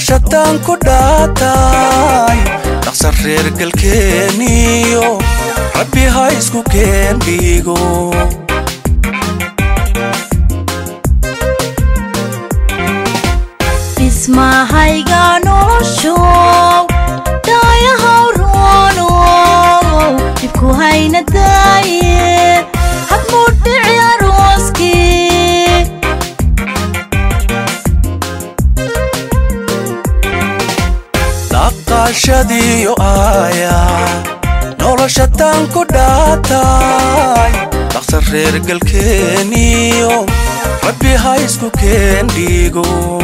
noloshataan ku dhaatay dhaqsan reer galkeeniyo rabbi ha isku keen dhiigo dhismahayga noloshow daayahaw roonow dhibku hayna daaye hadmuu dhici arooskii dhaqashadiyo aaya noloshataan ku dhaatay dhaqsan reer galkeeniyo rabbi ha isku keen dhiigo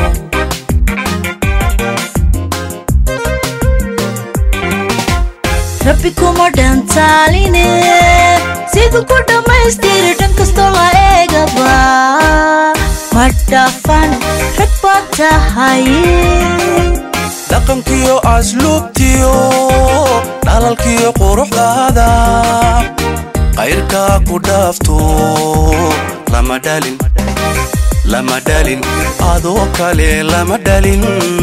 rabbi kuma dhantaaline siduu ku dhammaystiri dhan kastoo la eegaba ma dhafan rag baad tahay dhaqankiyo asluubtiyo dhalalkiyo quruxdaada qayrkaa ku dhaafto lama dhalin lama dhalin adoo kale lama dhalin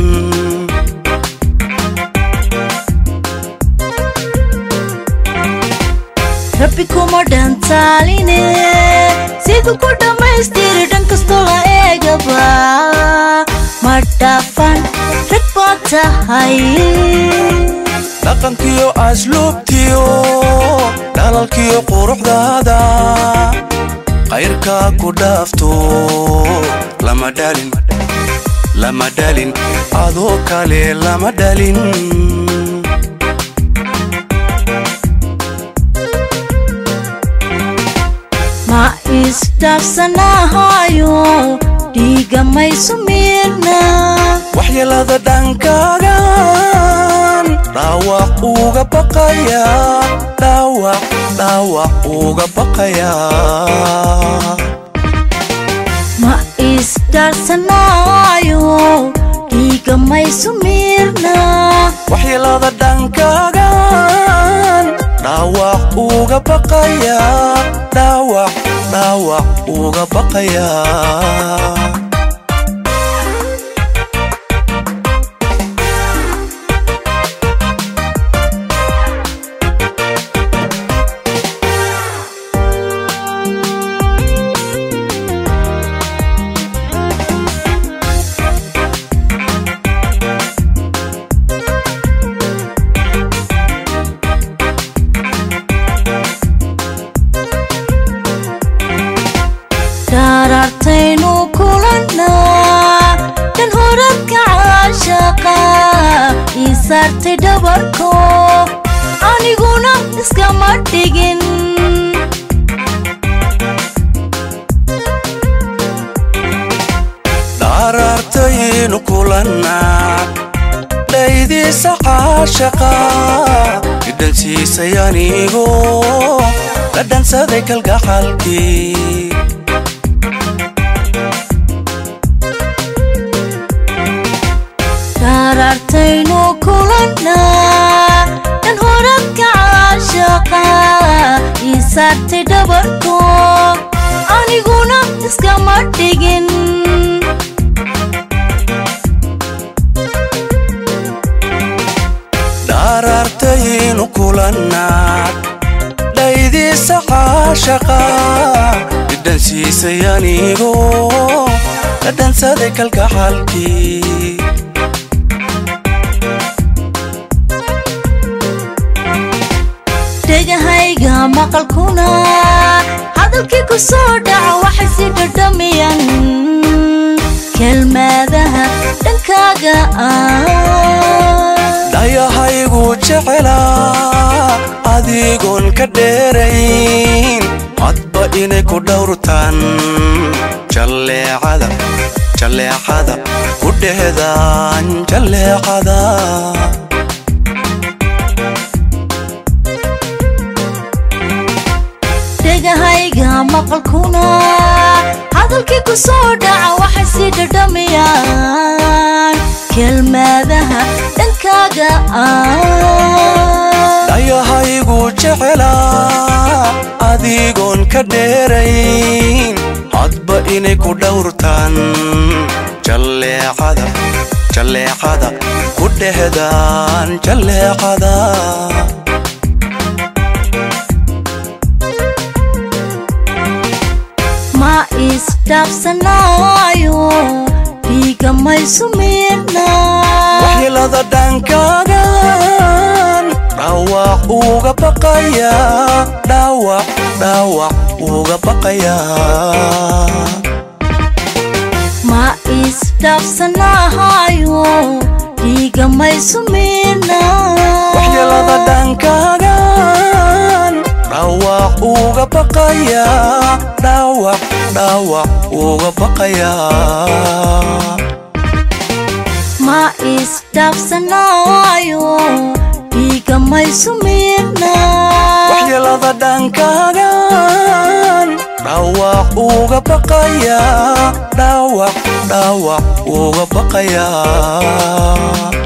rabbi kuma dhantaaline siduu ku dhammaystiri dhan kastoo la eegaba ma dhafan rag baad tahay dhaqankiyo asluubtiyo dhalalkiyo quruxdaada qayrkaa ku dhaafto lama dhalin lama dhalin adoo kale lama dhalin ma isdhaafsanahayo dhiiga maysu miirna waxyeelada dhankaagan dhaawac uga baqaya dhaawac dhaawac uga baqaya ma isdhaafsanayo dhiiga maysu miirna waxyeelada dhankaagan dhaawac uga baqaya dhaawac dhaawac uga baqaya dhaaraartaynu kulannaa dhan horadka caashaqa ii saartay dhabarko aniguna iskama dhigin dhaaraartaynu kulannaa dhaydiisa caashaqa dhidhansiisay anigo dhadhansaday kalgacalkii dhaaraartaynu kulannaa dhan horadka caashaqa ii saartay dhabarko aniguna iskama dhigin dhaaraartaynu kulannaad dhaydiisa caashaqa dhidhansiisay anigo dhadhansaday kalgacalkii dhegahayga maqalkuna hadalkii ku soo dhaca waxay si dhadhamiyaan kelmadaha dhankaaga ah dhayahaygu jecelaa adigoon ka dheerayn hadba inay ku dhowrtaan jalleecada jalleecada ku dhehdaan jalleecada dhegahayga maqalkuna hadalkii ku soo dhaca waxay si dhadhamiyaan kelmadaha dhankaaga ah dhayahaygu jecelaa adigoon ka dheerayn hadba inay ku dhowrtaan jalleecada jalleecada ku dhehdaan jalleecada ma isdhaafsanaayo dhiiga maysu miirna waxyeelada dhankaagan dhaawac uga baqaya dhaawac dhaawac uga baqaya ma isdhaafsanaayo dhiiga maysu miirna waxyeelada dhankaagan dhaawac uga baqaya dhaawac dhaawac uga baqaya ma isdhaafsanaayo dhiiga maysu miirna waxyeelada dhankaagan dhaawac uga baqaya dhaawac dhaawac uga baqaya